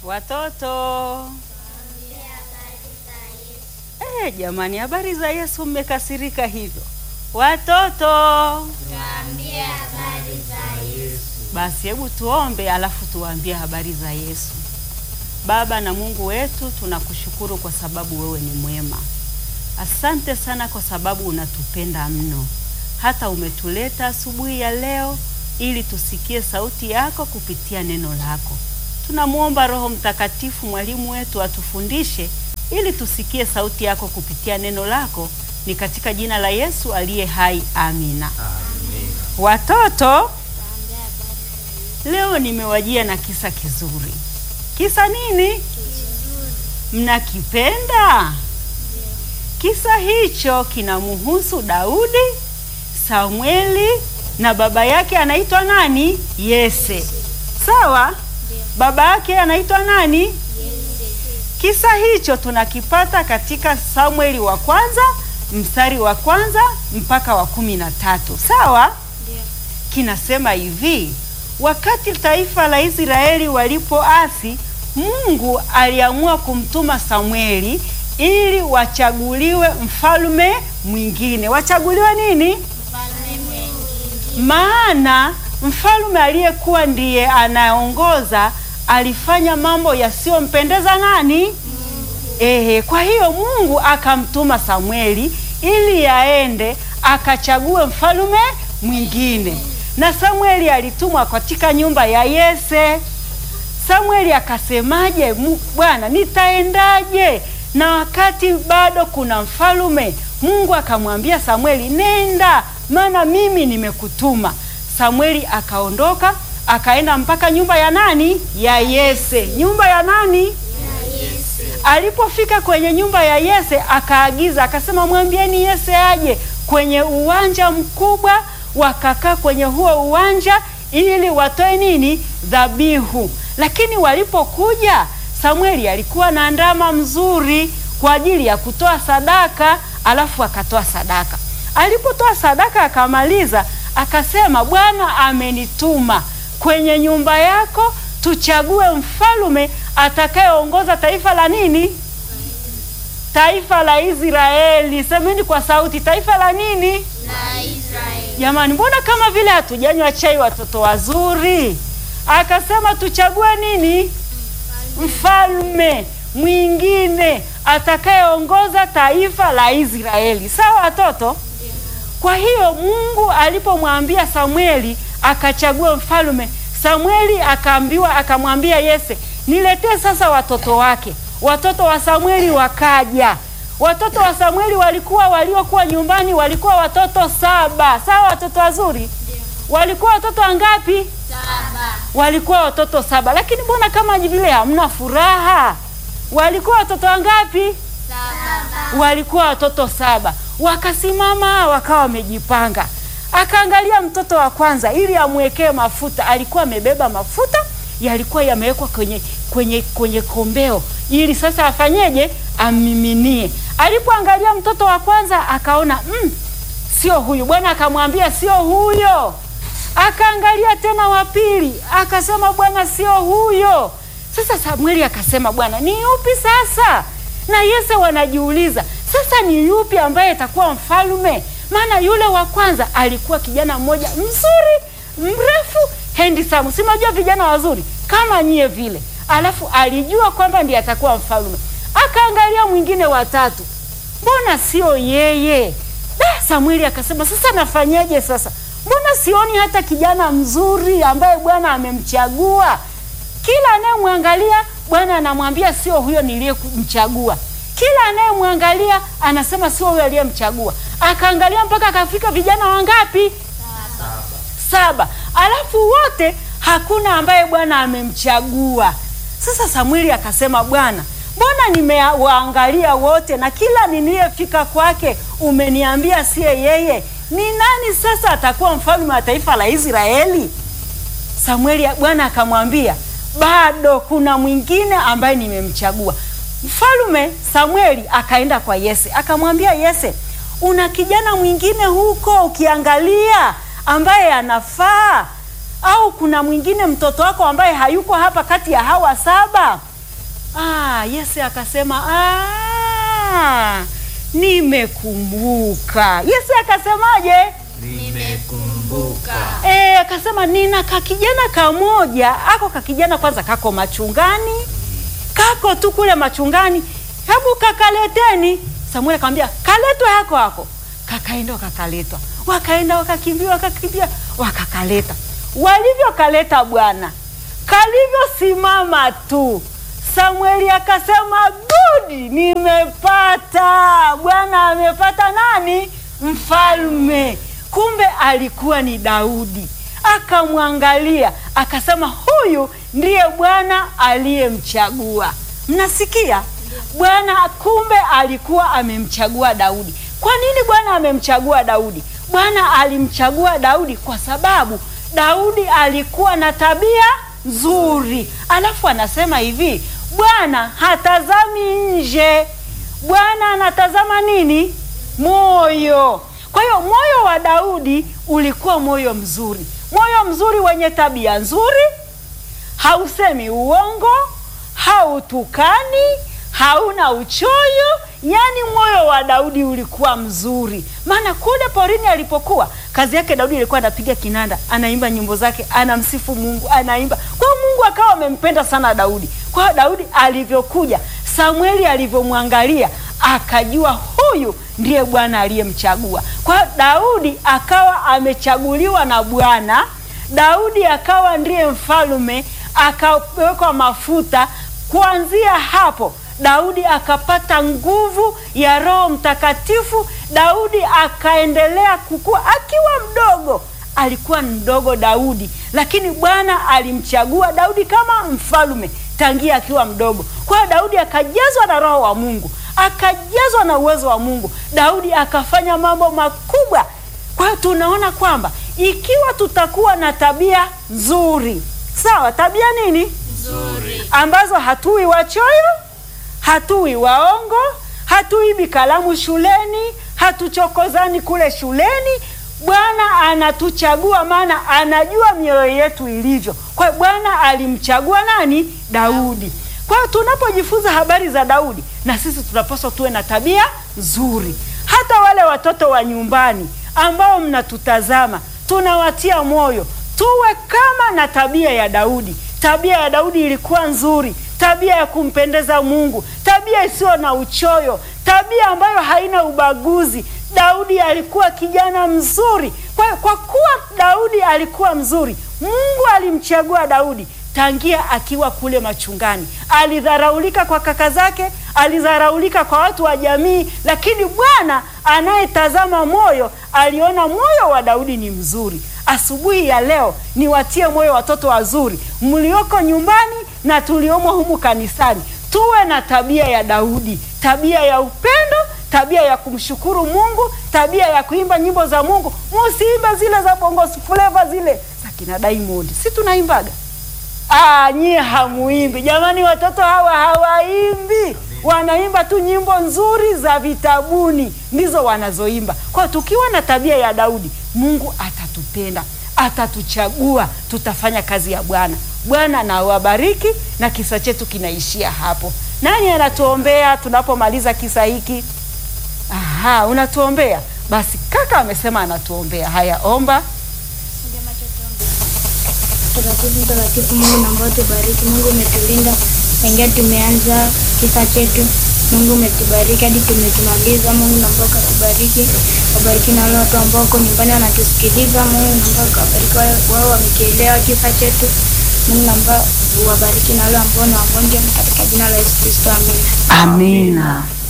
Watoto eh, jamani, habari za Yesu, mmekasirika hivyo watoto? Tuambie habari za Yesu. Basi hebu tuombe, alafu tuwaambie habari za Yesu. Baba na Mungu wetu, tunakushukuru kwa sababu wewe ni mwema. Asante sana kwa sababu unatupenda mno, hata umetuleta asubuhi ya leo ili tusikie sauti yako kupitia neno lako. Tunamwomba Roho Mtakatifu, mwalimu wetu, atufundishe ili tusikie sauti yako kupitia neno lako. Ni katika jina la Yesu aliye hai, amina. Watoto, leo nimewajia na kisa kizuri. Kisa nini? Mnakipenda? Kisa hicho kinamhusu Daudi, Samueli na baba yake anaitwa nani? Yese. Sawa? Baba yake anaitwa nani? Kisa hicho tunakipata katika Samueli wa kwanza mstari wa kwanza mpaka wa kumi na tatu. Sawa? Kinasema hivi: wakati taifa la Israeli walipoasi, Mungu aliamua kumtuma Samueli ili wachaguliwe mfalme mwingine. Wachaguliwe nini? Mfalme mwingine. Maana mfalme aliyekuwa ndiye anaongoza alifanya mambo yasiyompendeza nani? Ehe, kwa hiyo Mungu akamtuma Samueli ili aende akachague mfalme mwingine, na Samueli alitumwa katika nyumba ya Yese. Samueli akasemaje? "Mu- Bwana, nitaendaje na wakati bado kuna mfalume? Mungu akamwambia Samueli, nenda, maana mimi nimekutuma. Samueli akaondoka akaenda mpaka nyumba ya nani? Ya Yese. Nyumba ya nani? Alipofika kwenye nyumba ya Yese akaagiza akasema, mwambieni Yese aje kwenye uwanja mkubwa. Wakakaa kwenye huo uwanja ili watoe nini? Dhabihu. Lakini walipokuja, Samueli alikuwa na ndama mzuri kwa ajili ya kutoa sadaka, alafu akatoa sadaka. Alipotoa sadaka akamaliza, akasema, Bwana amenituma kwenye nyumba yako tuchague mfalume atakayeongoza taifa la nini? Taifa la Israeli. Semeni kwa sauti, taifa la nini? La Israeli. Jamani, mbona kama vile hatujanywa chai, watoto wazuri? Akasema tuchague nini? Mfalme mwingine atakayeongoza taifa la Israeli. Sawa watoto? Kwa hiyo Mungu alipomwambia Samueli akachagua mfalme, Samueli akaambiwa, akamwambia Yese, niletee sasa watoto wake. Watoto wa Samueli wakaja. Watoto wa Samueli walikuwa waliokuwa nyumbani walikuwa watoto saba. Sawa watoto wazuri? Walikuwa watoto wangapi? Saba. Walikuwa watoto saba, lakini mbona kama vile hamna furaha? Walikuwa watoto wangapi? Saba. walikuwa watoto saba. Wakasimama wakawa wamejipanga. Akaangalia mtoto wa kwanza ili amwekee mafuta. Alikuwa amebeba mafuta yalikuwa yamewekwa kwenye kwenye kwenye kombeo ili sasa afanyeje? Amiminie. Alipoangalia mtoto wa kwanza akaona mm, sio huyu. Bwana akamwambia sio huyo. Akaangalia tena wa pili akasema, Bwana sio huyo. Sasa Samueli akasema, Bwana ni yupi sasa? Na Yese wanajiuliza sasa ni yupi ambaye atakuwa mfalme? Maana yule wa kwanza alikuwa kijana mmoja mzuri mrefu handsome, si mnajua vijana wazuri kama nyie vile, alafu alijua kwamba ndiye atakuwa mfalme. Akaangalia mwingine watatu, mbona sio yeye? Da, Samueli akasema sasa nafanyeje sasa? Mbona sioni hata kijana mzuri ambaye Bwana amemchagua? Kila anayemwangalia Bwana anamwambia sio huyo niliyemchagua. Kila anayemwangalia anasema sio huyo aliyemchagua. Akaangalia mpaka akafika vijana wangapi? Saba. Alafu wote hakuna ambaye Bwana amemchagua. Sasa Samueli akasema, Bwana, mbona nimewaangalia wote na kila niliyefika kwake umeniambia siye yeye? Ni nani sasa atakuwa mfalme wa taifa la Israeli? Samueli, Bwana akamwambia bado kuna mwingine ambaye nimemchagua. Mfalume Samueli akaenda kwa Yese akamwambia Yese, una kijana mwingine huko ukiangalia ambaye anafaa, au kuna mwingine mtoto wako ambaye hayuko hapa kati ya hawa saba? Ah, Yese akasema ah, nimekumbuka. Yese akasemaje? Nimekumbuka. E, akasema nina kakijana kamoja, ako kakijana kwanza kako machungani, kako tu kule machungani, hebu kakaleteni. Samueli akamwambia kaletwa yako hako, kakaenda wakakaletwa, wakaenda wakakimbia, wakakimbia, wakakaleta. Walivyokaleta bwana, kalivyosimama tu Samueli akasema good, nimepata Bwana amepata nani? Mfalme. Kumbe alikuwa ni Daudi. Akamwangalia akasema, huyu ndiye Bwana aliyemchagua. Mnasikia? Bwana kumbe alikuwa amemchagua Daudi. Kwa nini Bwana amemchagua Daudi? Bwana alimchagua Daudi kwa sababu Daudi alikuwa na tabia nzuri. Alafu anasema hivi, Bwana hatazami nje, Bwana anatazama nini? Moyo. Kwa hiyo moyo wa Daudi ulikuwa moyo mzuri, moyo mzuri wenye tabia nzuri, hausemi uongo, hautukani, hauna uchoyo. Yaani moyo wa Daudi ulikuwa mzuri, maana kule porini alipokuwa, kazi yake Daudi ilikuwa anapiga kinanda, anaimba nyimbo zake, anamsifu Mungu, anaimba. Kwa hiyo Mungu akawa amempenda sana Daudi. Kwa hiyo Daudi alivyokuja, Samueli alivyomwangalia, akajua huyu ndiye Bwana aliyemchagua. Kwa hiyo Daudi akawa amechaguliwa na Bwana. Daudi akawa ndiye mfalme, akawekwa mafuta. Kuanzia hapo Daudi akapata nguvu ya Roho Mtakatifu. Daudi akaendelea kukua akiwa mdogo, alikuwa mdogo Daudi, lakini Bwana alimchagua Daudi kama mfalme tangia akiwa mdogo. Kwa hiyo Daudi akajazwa na Roho wa Mungu, akajazwa na uwezo wa Mungu. Daudi akafanya mambo makubwa. Kwa hiyo tunaona kwamba ikiwa tutakuwa na tabia nzuri, sawa, tabia nini Nzuri. ambazo hatui wachoyo, hatui waongo, hatuibi kalamu shuleni, hatuchokozani kule shuleni. Bwana anatuchagua, maana anajua mioyo yetu ilivyo. Kwa hiyo Bwana alimchagua nani? Daudi. Kwa hiyo tunapojifunza habari za Daudi, na sisi tunapaswa tuwe na tabia nzuri. Hata wale watoto wa nyumbani ambao mnatutazama, tunawatia moyo tuwe kama na tabia ya Daudi. Tabia ya Daudi ilikuwa nzuri, tabia ya kumpendeza Mungu, tabia isiyo na uchoyo, tabia ambayo haina ubaguzi. Daudi alikuwa kijana mzuri. Kwa hiyo kwa kuwa Daudi alikuwa mzuri, Mungu alimchagua Daudi tangia akiwa kule machungani. Alidharaulika kwa kaka zake, alidharaulika kwa watu wa jamii, lakini Bwana anayetazama moyo aliona moyo wa Daudi ni mzuri. Asubuhi ya leo niwatie moyo watoto wazuri mlioko nyumbani na tuliomo humu kanisani, tuwe na tabia ya Daudi, tabia ya upendo, tabia ya kumshukuru Mungu, tabia ya kuimba nyimbo za Mungu. Musiimbe zile za bongo flava zile za kina Diamond, si tunaimbaga Ah, nyie hamuimbi jamani, watoto hawa hawaimbi, wanaimba tu nyimbo nzuri za vitabuni, ndizo wanazoimba. Kwa hiyo tukiwa na tabia ya Daudi, Mungu atatupenda, atatuchagua, tutafanya kazi ya Bwana. Bwana na wabariki, na kisa chetu kinaishia hapo. Nani anatuombea tunapomaliza kisa hiki? Aha, unatuombea basi. Kaka amesema anatuombea. Haya, omba. Mtakatifu, mtakatifu Mungu naomba tubariki. Mungu umetulinda tangia tumeanza kisa chetu. Mungu umetubariki hadi tumetumaliza. Mungu naomba ukatubariki, wabariki na wale watu ambao wako nyumbani wanatusikiliza. Mungu naomba ukabariki wale wao wamekielewa kisa chetu. Mungu naomba uwabariki na wale ambao ni wagonjwa, katika jina la Yesu Kristo, amina. Amina.